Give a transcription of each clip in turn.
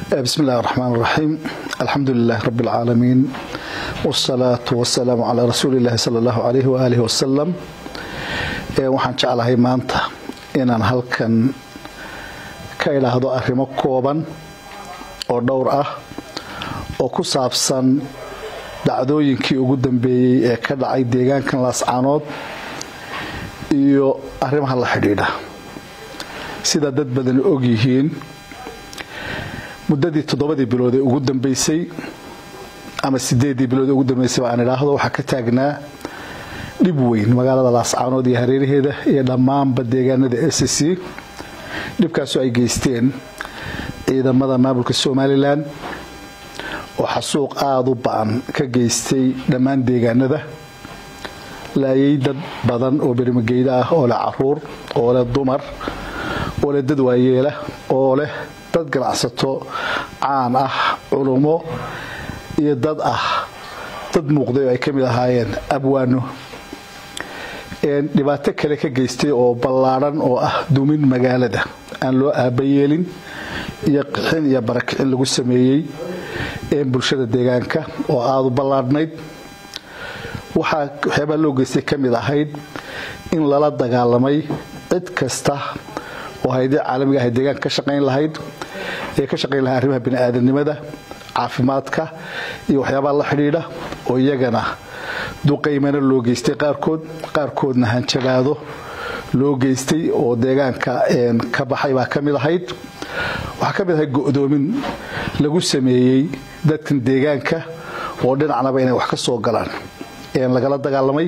بسم الله الرحمن الرحيم الحمد لله رب العالمين والصلاة والسلام على رسول الله صلى الله عليه وآله وسلم waxaan jeclahay maanta inaan halkan ka idhaahdo arrimo kooban oo dhowr ah oo ku saabsan dhacdooyinkii ugu dambeeyey ee ka dhacay deegaankan laascaanood iyo arrimaha la xidhiidha sida dad badani og yihiin muddadii toddobadii bilood ee ugu dambeysay ama sideedii bilood ee ugu dambeysay aan idhaahdo waxaa ka taagnaa dhib weyn magaalada laascaanood iyo hareeraheeda iyo dhammaanba deegaanada s c dhibkaasoo ay geysteen ciidamada maamulka somalilan oo xasuuq aada u ba-an ka geystay dhammaan deegaanada laayay dad badan oo berimageyda ah oo leh caruur oo leh dumar oo leh dad waayeela oo leh dad ganacsato caan ah culummo iyo dad ah dad muuqday oo ay ka mid ahaayeen abwaano dhibaato kale ka geystay oo ballaadhan oo ah dumin magaalada aan loo aabayeelin iyo qixin iyo barakicin lagu sameeyey bulshada deegaanka oo aada u ballaadhnayd waxaa waxyaabaa loo geystay ka mid ahayd in lala dagaalamay cid kasta oo haydii caalamiga ahay deegaanka ka shaqayn lahayd ee ka shaqayn lahay arrimaha bini'aadanimada caafimaadka iyo waxyaabaa la xidhiidha oo iyagana duqaymana loo geystay qaarkood qaarkoodna hanjabaado loo geystay oo deegaanka ka baxay baa ka mid ahayd waxaa ka mid ahayd go'doomin lagu sameeyey dadkan deegaanka oo dhinacnaba inay wax ka soo galaan lagala dagaalamay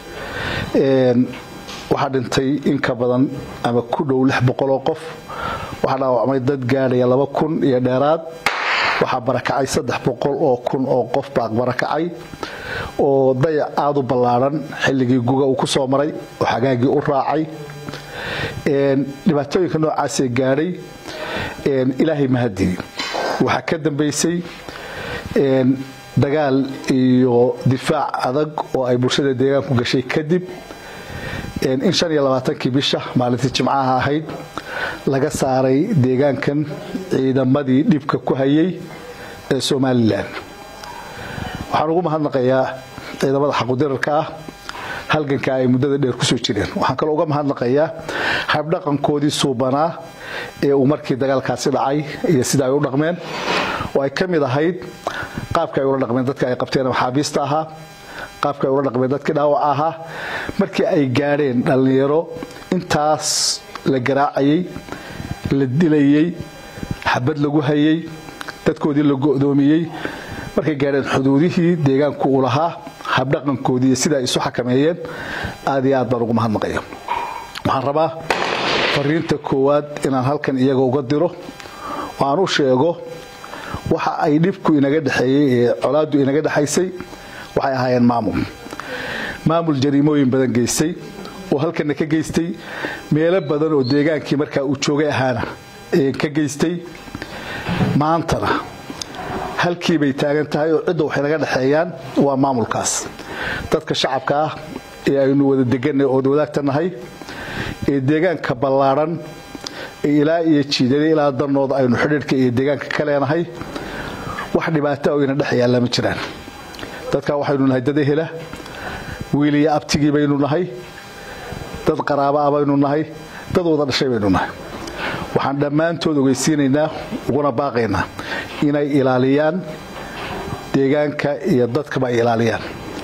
waxaa dhintay in ka badan ama ku dhow lix boqoloo qof waxaa dhaawacmay dad gaadhaya laba kun iyo dheeraad waxaa barakacay saddex boqol oo kun oo qof baa barakacay oo dayac aada u ballaadhan xilligii guga uu ku soo maray oo xagaagii u raacay dhibaatooyinka noocaasee gaadhay ilaahay mahadini waxaa ka dambaysay dagaal iyo difaac adag oo ay bulshada deegaanku gashay kadib in shan iyo labaatankii bisha maalintii jimcaha ahayd laga saaray deegaankan ciidamadii dhibka ku hayay ee somalilan waxaan ugu mahadnaqayaa ciidamada xaqudirarka ah halganka ay muddada dheer kusoo jireen waxaan kaloo uga mahadnaqayaa habdhaqankoodii suubanaa ee uu markii dagaalkaasi dhacay iyo sida ay u dhaqmeen oo ay ka mid ahayd qaabka ay ula dhaqmeen dadka ay qabteen maxaabiista ahaa qaabka ay ula dhaqmeen dadkii dhaawaca ahaa markii ay gaadheen dhallinyaro intaas la garaacayay la dilayey xabad lagu hayay dadkoodii la go'doomiyey markay gaadheen xuduudihii deegaanku uu lahaa habdhaqankoodii iyo sida ay isu xakameeyeen aad iyo aad baan ugu mahadnaqaya waxaan rabaa fariinta koowaad inaan halkan iyaga uga diro oo aan u sheego waxa ay dhibku inaga dhexeeyey ee colaaddu inaga dhexaysay waxay ahaayeen maamul maamul jariimooyin badan geystay oo halkana ka geystay meelo badan oo deegaankii markaa uu joogay ahaana ka geystay maantana halkii bay taagan tahay oo cidda waxay naga dhexeeyaan waa maamulkaas dadka shacabka ah ee aynu wada deganay ood wadaagta nahay ee deegaanka ballaadhan ee ilaa iyo jiidada ilaa danooda aynu xidhiidhka iyo deegaanka ka leenahay wax dhibaata oo ina dhex yaalla ma jiraan dadkaa waxaynu nahay dad ehela wiil iyo abtigii baynu nahay dad qaraaba ah baynu nahay dad wada dhashay baynu nahay waxaan dhammaantood ogeysiinaynaa uguna baaqaynaa inay ilaaliyaan deegaanka iyo dadkaba ay ilaaliyaan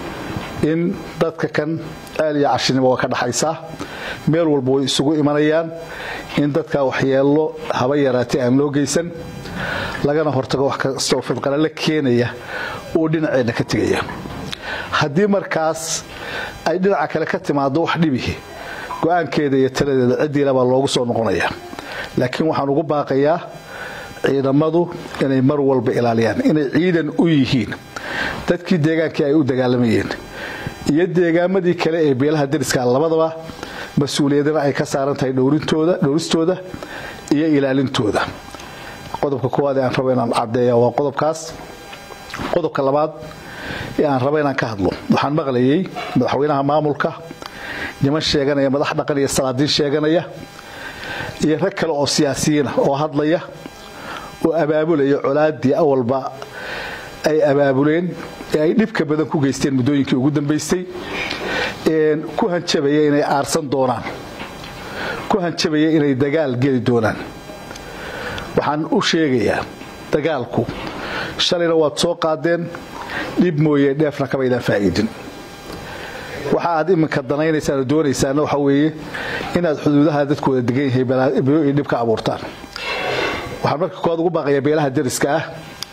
in dadka kan ceel iyo cashinimo waa ka dhaxaysaa meel walba way isugu imanayaan in dadkaa waxyeello haba yaraatay aan loo geysan lagana hortago wax kastoo fidqale la keenaya oo dhinaceenna ka tegaya haddii markaas ay dhinaca kale ka timaado wax dhibihi go-aankeeda iyo taladeeda ciddiilabaa loogu soo noqonaya laakiin waxaan ugu baaqayaa ciidamadu inay mar walba ilaaliyaan inay ciidan u yihiin dadkii deegaankii ay u dagaalamayeen iyo deegaamadii kale ee beelaha dariska labadaba mas-uuliyadana ay ka saaran tahay dhowristooda iyo ilaalintooda qodobka koowaad ee aan rabo inaan caddeeya waa qodobkaas qodobka labaad ee aan rabo inaan ka hadlo waxaan maqlayay madaxweynaha maamulka niman sheeganaya madax dhaqan iyo salaadiin sheeganaya iyo rag kale oo siyaasiyiina oo hadlaya oo abaabulaya colaadii awalba ay abaabuleen ee ay dhibka badan ku geysteen muddooyinkii ugu dambaystay ku hanjabaya inay aarsan doonaan ku hanjabaya inay dagaal geli doonaan waxaan u sheegayaa dagaalku shalayna waad soo qaadeen dhib mooye dheefna kamaydaan faa'iidin waxa aad iminka danaynaysaan oo doonaysaana waxa weeye inaad xuduudaha dadkooda degan yahay balaayo iyo dhib ka abuurtaan waxaan marka koowaad ugu baaqayaa beelaha dariska ah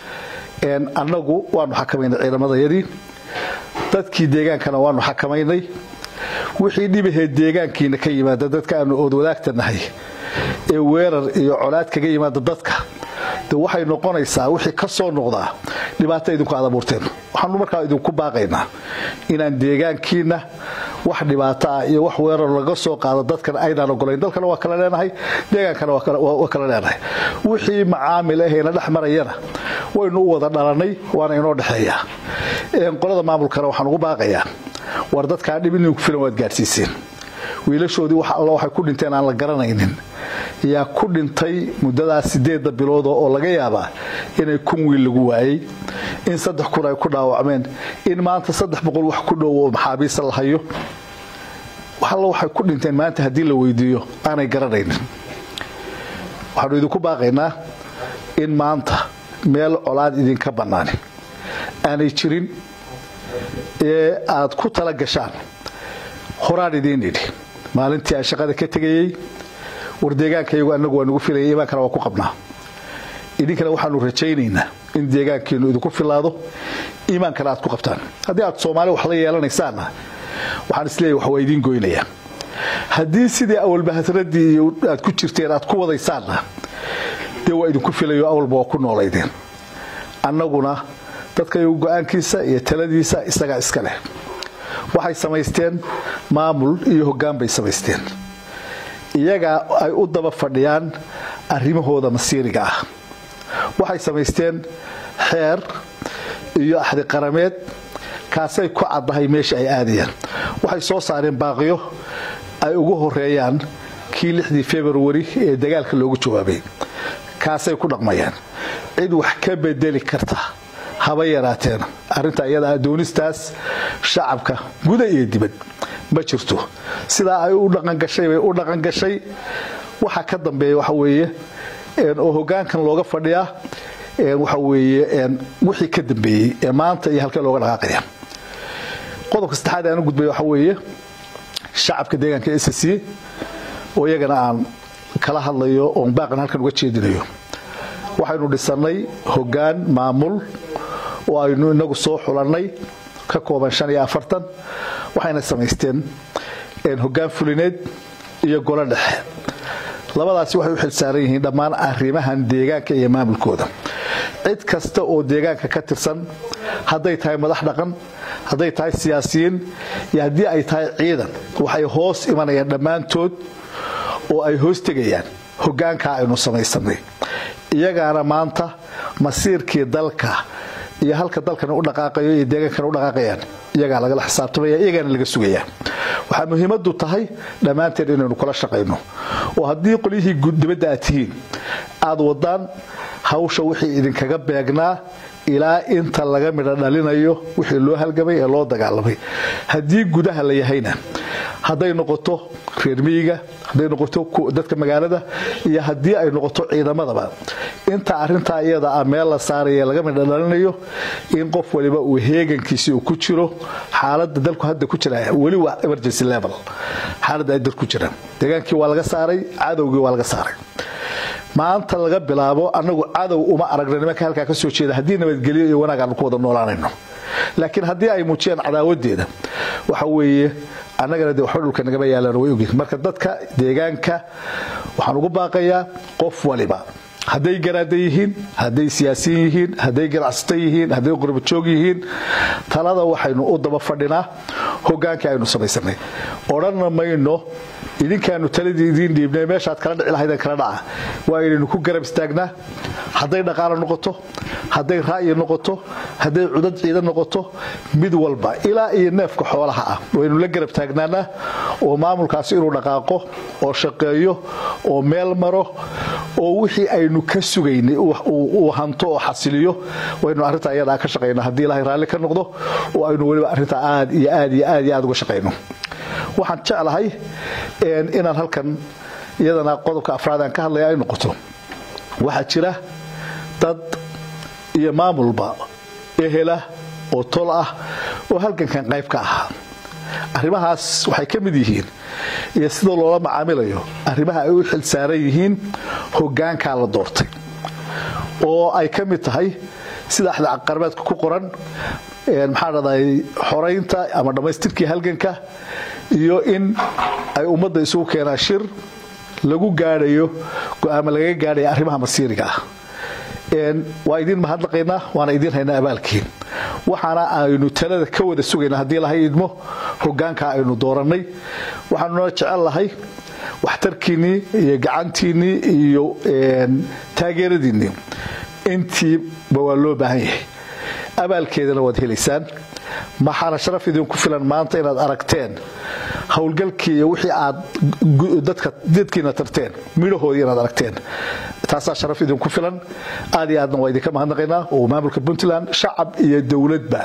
annagu waanu xakamaynay ciidamadayadii dadkii deegaankana waanu xakamaynay wixii dhibahee deegaankiina ka yimaada dadka aanu ood wadaagta nahay ee weerar iyo colaad kaga yimaada dadka de waxay noqonaysaa wixii ka soo noqdaa dhibaato idinku aad abuurteen waxaanu markaa idinku baaqaynaa inaan deegaankiina wax dhibaato ah iyo wax weerar laga soo qaado dadkana aynaan ogolayn dalkana waa kala leenahay deegaankana waa kala leenahay wixii macaamil ahayna dhex marayana waynu u wada dhalannay waana inoo dhexeeyaa qolada maamulkana waxaan ugu baaqayaa war dadkaa dhib idinku filan waad gaadhsiiseen wiilashoodii wax alla waxay ku dhinteen aan la garanaynin yaa ku dhintay muddadaas sideedda bilooda oo laga yaabaa inay kun wiil lagu waayey in saddex kun ay ku dhaawacmeen in maanta saddex boqol wax ku dhow oo maxaabiista la hayo wax alla waxay ku dhinteen maanta haddii la weydiiyo aanay garanaynin waxaanu idinku baaqaynaa in maanta meel colaad idinka bannaani aanay jirin ee aad ku tala gashaan horaan idiin idhi maalintii aan shaqada ka tegayey war deegaankayagu annagu waa nugu filaya imaankana waa ku qabnaa idinkana waxaanu rajaynaynaa in deegaankiinu idinku filaado iimaankana aad ku qabtaan haddii aad soomaali wax la yeelanaysaanna waxaan isleeyahy wax waa idiin goynayaa haddii sidii awalbahadradii iyo aad ku jirteen aad ku wadaysaanna dee waa idinku filayo awalba waa ku noolaydeen annaguna dadkayagu go-aankiisa iyo taladiisa isagaa iska leh waxay samaysteen maamul iyo hoggaan bay samaysteen iyagaa ay u daba fadhiyaan arrimahooda masiiriga ah waxay samaysteen xeer iyo axdi qarameed kaasay ku caddahay meesha ay aadayaan waxay soo saareen baaqiyo ay ugu horeeyaan kii lixdii februari ee dagaalka loogu jawaabay kaasay ku dhaqmayaan cid wax ka bedeli karta haba yaraateen arrinta iyada doonistaas shacabka guda iyo dibad ma jirto sidaa ay u dhaqangashay bay u dhaqangashay waxa ka dambeeya waxa weeye oo hoggaankan looga fadhiyaa waxa weeye wixii ka dambeeyey ee maanta iyo halkee looga dhaqaaqaya qodobka saddexaad aan u gudbay waxa weeye shacabka deegaanka s c oo iyagana aan kala hadlayo oon baaqan halkan uga jeedinayo waxaynu dhisannay hoggaan maamul oo aynu inagu soo xulannay ka kooban shan iyo afartan waxayna samaysteen hoggaan fulineed iyo golo dhexe labadaasi waxay u xilsaaran yihiin dhammaan arrimahan deegaanka iyo maamulkooda cid kasta oo deegaanka ka tirsan hadday tahay madax dhaqan hadday tahay siyaasiyiin iyo haddii ay tahay ciidan waxay hoos imanayaan dhammaantood oo ay hoos tegayaan hoggaankaa aynu samaysanay iyagaana maanta masiirkii dalka iyo halka dalkan u dhaqaaqayo iyo deegaankan u dhaqaaqayaan iyagaa lagala xisaabtamaya iyagaana laga sugayaa waxaa muhiimadu tahay dhammaanteen inaynu kula shaqayno oo haddii qolyihii dibadda aad tihiin aad wadaan hawsha wixii idinkaga beegnaa ilaa inta laga midho dhalinayo wixii loo halgamay ee loo dagaalamay haddii gudaha la yahayna hadday noqoto reer miyiga hadday noqoto dadka magaalada iyo haddii ay noqoto ciidamadaba inta arintaa iyada ah meel la saaraya laga midho dhalinayo in qof waliba uu heegankiisi uu ku jiro xaalada dalku hadda ku jira weli waa emergency level xaaladda ay dalku jiraan deegaankii waa laga saaray cadowgii waa laga saaray maanta laga bilaabo anagu cadow uma aragna nimanka halkaa ka soo jeeda haddii nabadgelyo iyo wanaag aanu ku wada noolaanayno laakiin haddii ay muujiyaan cadaawadeeda waxa weeye annagana de waxba dhulka nagama yaalaan way ogyihin marka dadka deegaanka waxaan ugu baaqayaa qof waliba hadday garaada yihiin hadday siyaasiyin yihiin hadday ganacsato yihiin hadday qurbajoog yihiin talada waxaynu u daba fadhinaa hogaankii aynu samaysanay odhanna mayno idinkaanu taladii idiin dhiibnay meeshaad kala dhici lahaydeen kala dhaca waa inaynu ku garab istaagnaa hadday dhaqaalo noqoto hadday ra'yi noqoto hadday cudad ciidan noqoto mid walba ilaa iyo neefka xoolaha ah waynu la garab taagnaanaa oo maamulkaasi inuu dhaqaaqo oo shaqeeyo oo meel maro oo wixii aynu ka sugaynay uu hanto oo xasiliyo waynu arrintaa iyadaa ka shaqayna haddii ilaahay raalli ka noqdo oo aynu weliba arrintaa aad iyo aad iyo aad iyo aad uga shaqayno waxaan jeclahay inaan halkan iyadana qodobka afraad aan ka hadlaya ay noqoto waxaa jira dad iyo maamulba ehela oo tol ah oo halgankan qayb ka ahaa arrimahaas waxay ka mid yihiin iyo sida loola macaamilayo arrimaha ay u xil saaran yihiin hoggaankaa la doortay oo ay ka mid tahay sida axda qarbeedka ku qoran maxaa dhahday xoraynta ama dhammaystirkii halganka iyo in ay ummadda isugu keenaan shir lagu gaadhayo go-aama lagaga gaadhaya arrimaha masiiriga ah waa idiin mahadnaqaynaa waana idiin haynaa abaalkiin waxaana aynu talada ka wada sugaynaa haddii lahay idmo hogaankaa aynu doorannay waxaanuna jecel lahay waxtarkiinnii iyo gacantiinnii iyo taageeradiinnii intiiba waa loo baahan yahay abaalkeedana waad helaysaan maxaana sharaf idinku filan maanta inaad aragteen howlgalkii iyo wixii aad dadkiina tarteen midhahoodii inaad aragteen taasaa sharaf idinku filan aad iyo aadna waa idinka mahadnaqaynaa oo maamulka puntland shacab iyo dowladba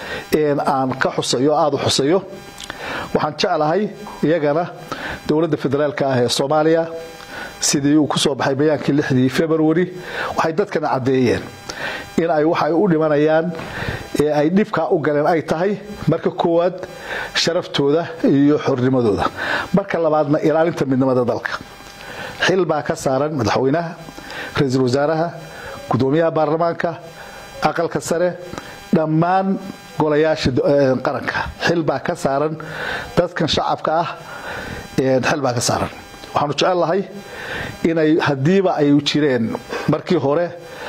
aan ka xusayo aada u xusayo waxaan jeclahay iyagana dowladda federaalka ah ee soomaaliya sidii uu ku soo baxay bayaankii lixdii februari waxay dadkana caddeeyeen in ay waxay u dhimanayaan ee ay dhibkaa u galeen ay tahay marka koowaad sharaftooda iyo xornimadooda marka labaadna ilaalinta midnimada dalka xil baa ka saaran madaxweynaha ra-iisul wasaaraha gudoomiyaha baarlamaanka aqalka sare dhammaan golayaasha qaranka xil baa ka saaran dadkan shacabka ah xil baa ka saaran waxaanu jecel lahay inay haddiiba ay jireen markii hore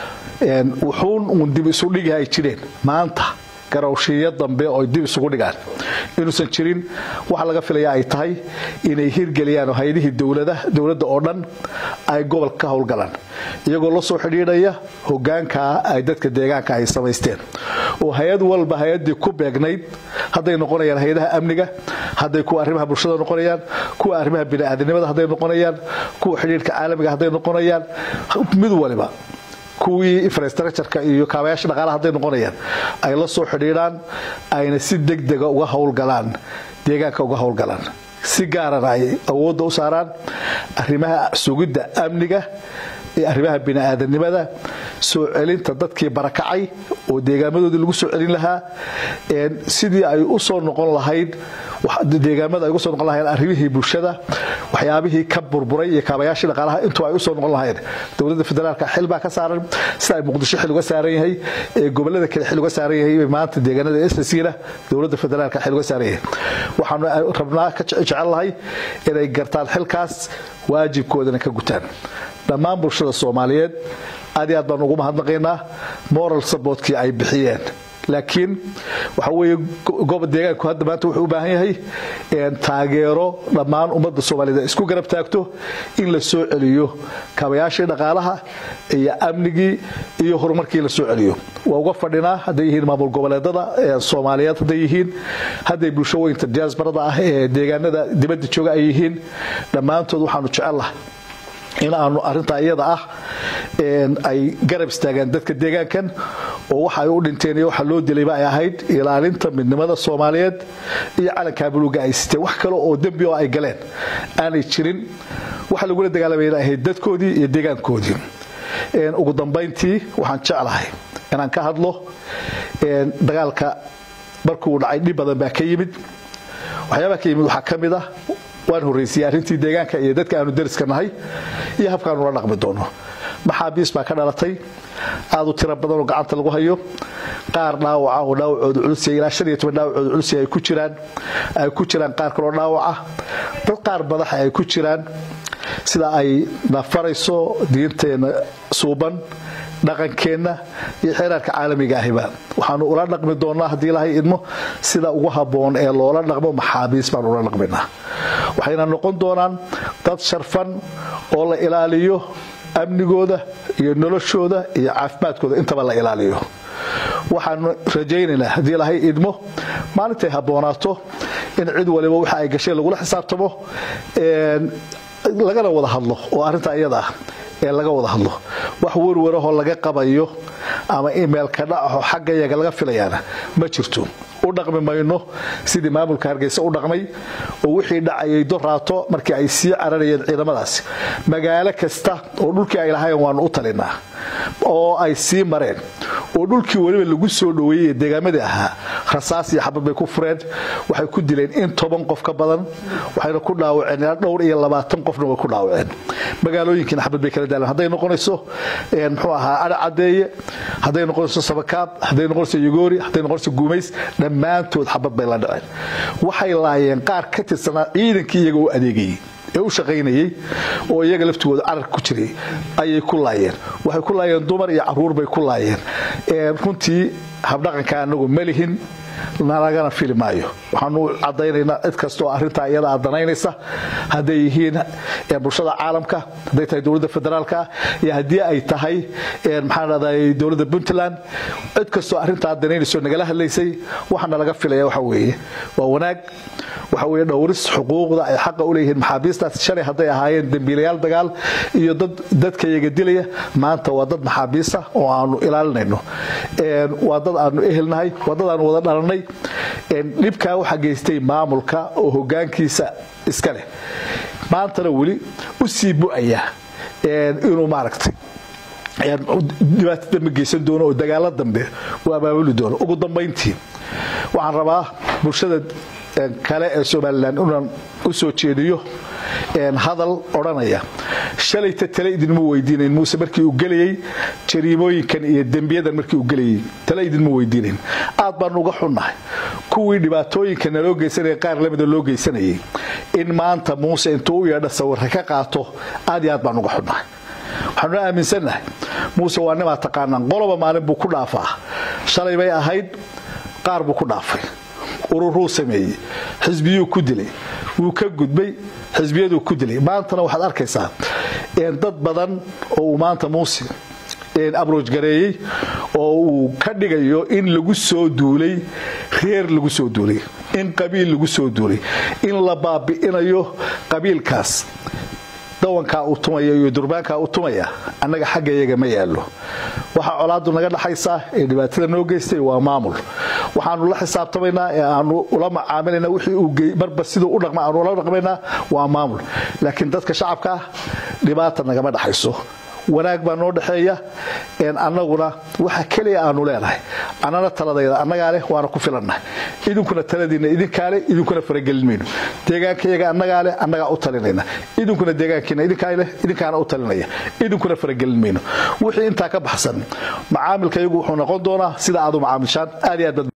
wuxuun uun dib isu dhigi ay jireen maanta garawshiiyo dambe oo dib isugu dhigaan inuusan jirin waxa laga filaya ay tahay inay hirgeliyaan hay-adihii dowladda oo dhan ay gobolka ka howlgalaan iyagoo la soo xidhiidhaya hogaankaa ay dadka deegaanka ay samaysteen oo hay-ad walba hay-adii ku beegnayd hadday noqonayaan hay-adaha amniga hadday kuwa arrimaha bulshada noqonayaan kuwa arrimaha bini'aadanimada hadday noqonayaan kuwa xidhiidhka caalamiga hadday noqonayaan mid waliba kuwii infrastructureka iyo kaabayaasha dhaqaalaha hadday noqonayaan ay la soo xidhiidhaan ayna si degdega uga howlgalaan deegaanka uga howlgalaan si gaarana ay awoodda u saaraan arrimaha sugidda amniga ee arrimaha bini'aadanimada soo celinta dadkii barakacay oo deegaamadoodii lagu soo celin lahaa sidii ay u soo noqon lahayd deegaamada ay uga soo noqon lahayd arrimihii bulshada waxyaabihii ka burburay iyo kaabayaashii dhaqaalaha intuu ay u soo noqon lahayd dowladda federaalka xil baa ka saaran sida ay muqdisho xil uga saaran yahay ee gobolada kale xil uga saaran yahay maanta deegaanada ssina dowladda federaalka xil uga saaran yahay waxaanu rabnaa ka jecel lahay inay gartaan xilkaas waajibkoodana ka gutaan dhammaan bulshada soomaaliyeed aad iyo aad baan ugu mahadnaqaynaa moral supportkii ay bixiyeen laakiin waxa weeye deegaanku hadda maanta wuxuu u baahan yahay taageero dhammaan ummadda soomaaliyed ay isku garab taagto in la soo celiyo kaabayaashii dhaqaalaha iyo amnigii iyo horumarkii la soo celiyo waa uga fadhinaa hadday yihiin maamul goboleedada soomaaliyeed hadday yihiin hadday bulsho weynta diaasbarada ah ee deegaanada dibadda jooga ay yihiin dhammaantood waxaanu jecellaha in aanu arintaa iyada ah ay garab istaagaan dadka deegaankan oo waxa ay u dhinteen iyo waxa loo dilayba ay ahayd ilaalinta midnimada soomaaliyeed iyo calankaa buluuga ay siteen wax kale oo dembi oo ay galeen aanay jirin waxa lagula dagaalamayna ahayd dadkoodii iyo deegaankoodii ugu dambayntii waxaan jeclahay inaan ka hadlo dagaalka markuu dhacay dhib badan baa ka yimid waxyaabaa ka yimid waxaa ka mid ah waan horraysiyey arrintii deegaanka iyo dadka aanu dariska nahay iyo habkaanula dhaqmi doono maxaabiis baa ka dhalatay aad u tiro badan oo gacanta lagu hayo qaar dhaawaca oo dhaawacooda culus ilaa shan iyo toban dhaawacooda culus ay ku jiraan ay ku jiraan qaar kaloo dhaawaca dad qaar madaxa ay ku jiraan sida ay nafarayso diinteenna suuban dhaqankeenna iyo xeeraarka caalamiga ahiba waxaanu ula dhaqmi doonaa haddii ilahay idmo sida ugu habboon ee loola dhaqmo maxaabiis baan ula dhaqminaa waxayna noqon doonaan dad sharfan oo la ilaaliyo amnigooda iyo noloshooda iyo caafimaadkooda intaba la ilaaliyo waxaanu rajaynaynaa haddii lahay idmo maalintay habboonaato in cid waliba waxa ay gashay lagula xisaabtamo lagana wada hadlo oo arrinta iyada ah ee laga wada hadlo wax werwarahoo laga qabayo ama imeilka dhacaho xagga yaga laga filayaana ma jirto u dhaqmi mayno sidii maamulka hargeysa u dhaqmay oo wixii dhacayay doraato markii ay sii cararayeen ciidamadaasi magaalo kasta oo dhulkii ay lahayn waanu u talinaa oo ay sii mareen oo dhulkii weliba lagu soo dhoweeyey ee deegaamadii ahaa rasaas iyo xabad bay ku fureen waxay ku dileen in toban qof ka badan waxayna ku dhaawaceen ilaa dhowr iyo labaatan qofna way ku dhaawaceen magaalooyinkiina xabad bay kala daaleen hadday noqonayso muxuu ahaa adha cadeeye hadday noqonayso sabakaab hadday noqonayso yogoori hadday noqonayso guumays dhammaantood xabad bay la dhaceen waxay laayeen qaar ka tirsanaa ciidankii iyaga u adeegayey ee u shaqaynayey oo iyaga laftigooda carar ku jiray ayay ku laayeen waxay ku laayeen dumar iyo caruur bay ku laayeen runtii habdhaqanka anagu malihin nalagana fili maayo waxaanu cadaynaynaa cid kastaoo arintaa iyada adanaynaysa hadday yihiin bulshada caalamka hadday tahay dowladda federaalka iyo haddii ay tahay maxaanraday dowladda puntland cid kastoo arintaa adanaynayso nagala hadlaysay waxaana laga filaya waxa weeye waa wanaag waxa weye dhowris xuquuqda ay xaqa u leeyihiin maxaabiistaas shalay hadday ahaayeen dembiilayaal dagaal iyo dad dadka iyaga dilaya maanta waa dad maxaabiisa oo aanu ilaalinayno waa dad aanu ehelnahay waa dad aanu wada dhalanay dhibkaa waxaa geystay maamulka oo hogaankiisa iska leh maantana weli u sii bu'aya inuu maaragtay dhibaato dambe geysan doono oo dagaalo dambe uu abaabuli doono ugu dambayntii waxaan rabaa bulshada kale ee somalilan inaan u soo jeediyo hadal odhanaya shalayta tale idinma weydiinayn muuse markii uu gelayey jariimooyinkan iyo dembiyadan markii uu gelayey tale idinma weydiinayn aad baanu uga xunnahay kuwii dhibaatooyinka naloo geysanaya qaar lamida loo geysanayay in maanta muuse intuu u yeedha sawirka ka qaato aad iyo aad baan uga xunnahay waxaanuna aaminsannahay muuse waa nimaa taqaanaan qoloba maalin buu ku dhaafaa shalay bay ahayd qaar buu ku dhaafay ururuu sameeyey xisbiyuu ku dilay wuu ka gudbay xisbiyaduu ku dilay maantana waxaad arkaysaa dad badan oo uu maanta muuse abrooj gareeyey oo uu ka dhigayo in lagu soo duulay reer lagu soo duulay in qabiil lagu soo duulay in la baabi'inayo qabiilkaas dawankaa u tumaya iyo durbaankaa u tumaya annaga xagga iyaga ma yaallo waxaa colaadu naga dhaxaysaa ee dhibaatada noo geystay waa maamul waxaanu la xisaabtamaynaa ee aanu ula macaamilayna wixii uu marba siduu u dhaqma aanu ula dhaqmaynaa waa maamul laakiin dadka shacabka ah dhibaata nagama dhaxayso wanaag baa noo dhexeeya annaguna waxa keliya aanu leenahay annana taladayda annagaa leh waana ku filannahay idinkuna taladiinna idinkaa leh idinkuna faragelin mayno deegaankayaga annagaa leh annagaa u talinayna idinkuna deegaankiina idinkaa leh idinkaana u talinaya idinkuna faragelin mayno wixii intaa ka baxsan macaamilka iyagu wuxuu noqon doonaa sida aad u macaamilshaan aad iyo aad